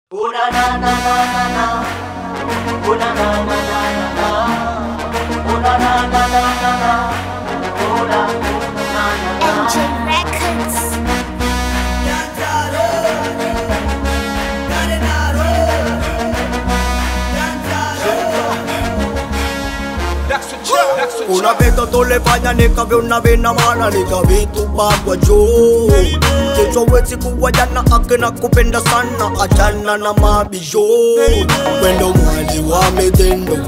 Oh na na na na na na. Oh na na na na na na. Oh na na na na na na. Oh na na na na. MJ Records. Una vez tú le falla nika vyo na vina mana nika vitu bagwa juu Kesho wezi kuwajana akina kupenda sana achana na mabisho Wendo mwali wa mitendo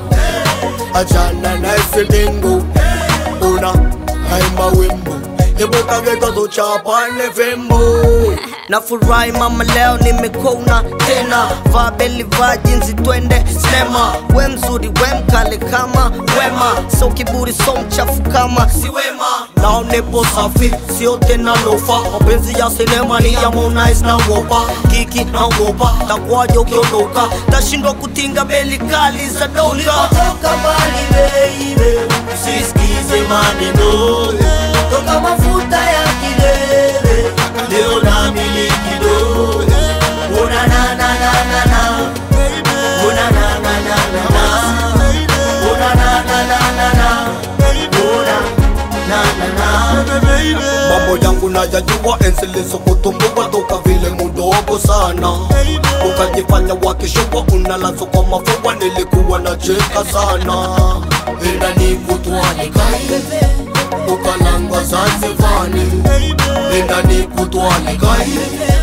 achana na ese dengo Una haimba wimbo Ebuka geto tuchapane fembo Nafurahi mama leo nimekona tena Vaa beli vaa jinsi twende sinema We mzuri we mkale kama wema So kiburi so mchafu kama si wema Nao nipo safi sio tena lofa Mapenzi ya sinema ni ya Harmonize na wopa Kiki na wopa takwaje ukiondoka Tashindwa kutinga beli kali za doka Ulikotoka mbali baby, usisikize maneno toka mafuta ya kilele, leo namiliki do. Una na na na na na, una na na na na na, una na na na na na, una na na na. mambo yangu nayajua ensilizo kutumbua toka vile mudogo sana ukajifanya wakishukwa unalazo kwa mafua nilikuwa na cheka sana ila nikutwalikai ukalangwa zanzivani ila nikutwalikai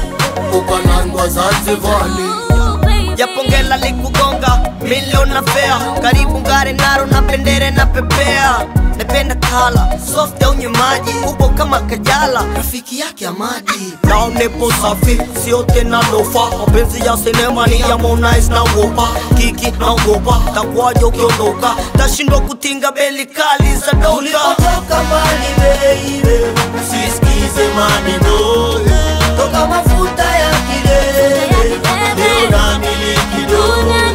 ukalangwa zanzivani yapongela likugonga milioni na fea karibu ngare naro na bendere na pepea napenda kala soft au nyemaji upo kama kajala rafiki yake amadi nao nipo safi sio tena lofa mapenzi ya sinema ni ya Harmonize na wopa kiki na wopa takwaje ukiondoka tashindwa kutinga beli kali za doka Ulikotoka mbali baby, usisikize maneno toka mafuta ya kilele, leo namiliki do.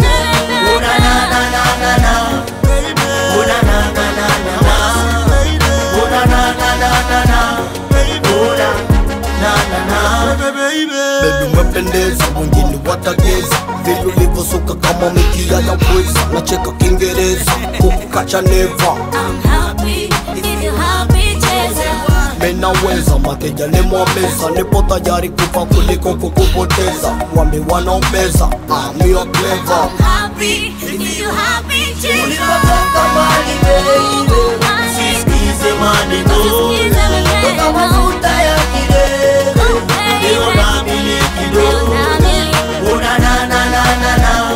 Una na na na na na, una na na na na na, una na na na na na, una na na na. Baby umependeza, wengine watageza vile ulivyosuka kama mikia ya pweza, nacheka Kiingereza kukukacha neva I'm happy if you happy, cheza. menaweza mateja nimwameza, nipo tayari kufa kuliko kukupoteza. Wambi wanaombeza amio clever I'm happy if you happy, cheza. Ulikotoka mbali baby, usisikize maneno toka mafuta ya kilele, leo namiliki do. Una na na na na na.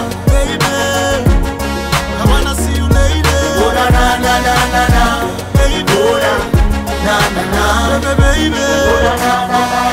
Una na na na na na. Una na na na. Una na na na